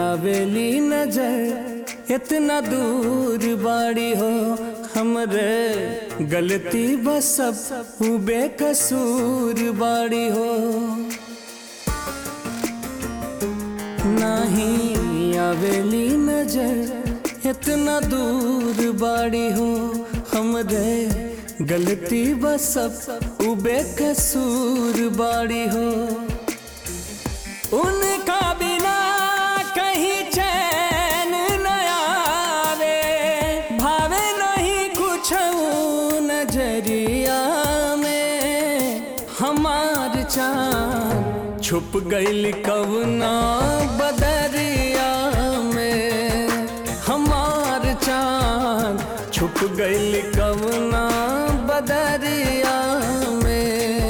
आवेली नजर इतना दूर बाड़ी हो हमरे गलती बस सब उ बेकसूर बाड़ी हो नहीं आवेली नजर इतना दूर बाड़ी हो हमरे गलती बस सब उ बेकसूर बाड़ी हो उनका बिना कहीं चैन न आवे भावे नहीं कुछ नजरिया में हमार चांद छुप गईल कवना बदरिया में हमार चांद छुप गईल कवना बदरिया में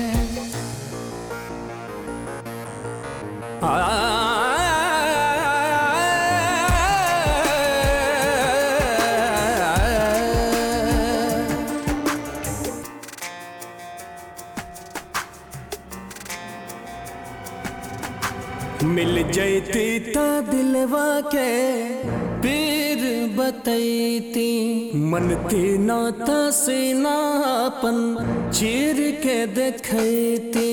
मिल जैती ता दिलवा के पीर बतैती मन के नाता से नापन चीर के देखती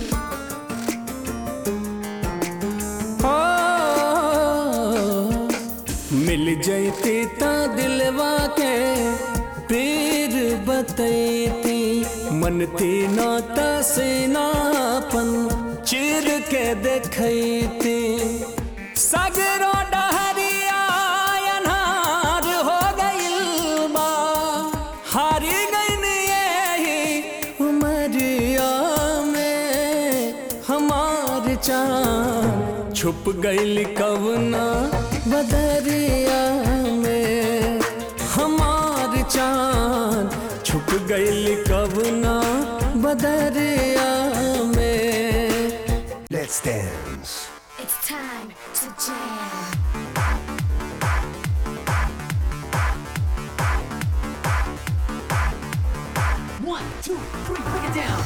मिल जैती ता दिलवा के पीर बतैती मन तीना से नापन चीर के देखती सगरो डहरिया अनहार हो गइल बा हारी गइन यही उमरिया में हमार चांद छुप गइल कवना बदरिया में हमार चांद छुप गइल कवना बदरिया में Let's dance. It's time to jam. One, two, three, break it down.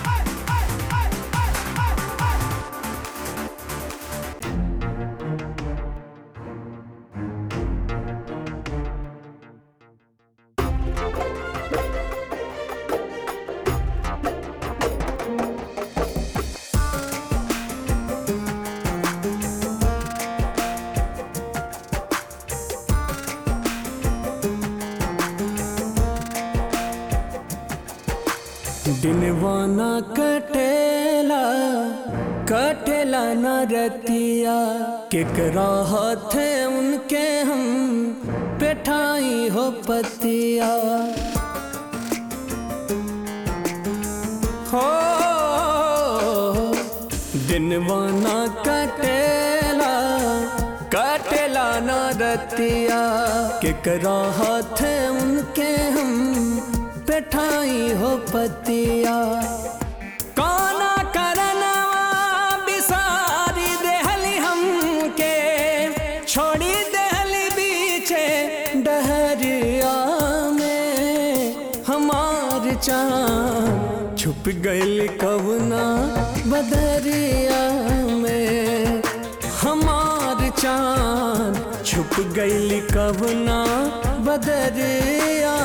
दिनवाना कटेला कटेला न रतिया केकरा हाथे उनके हम पेठाई हो पतिया हो दिनवाना कटेला कटेला न रतिया केकरा हाथे उनके हम पेठाई हो पतिया काना करनवा बिसारी देहली हमके छोड़ी देहली बीचे डहरिया में हमार चांद छुप गइल कवना बदरिया में हमार चांद छुप गइल कवना बदरिया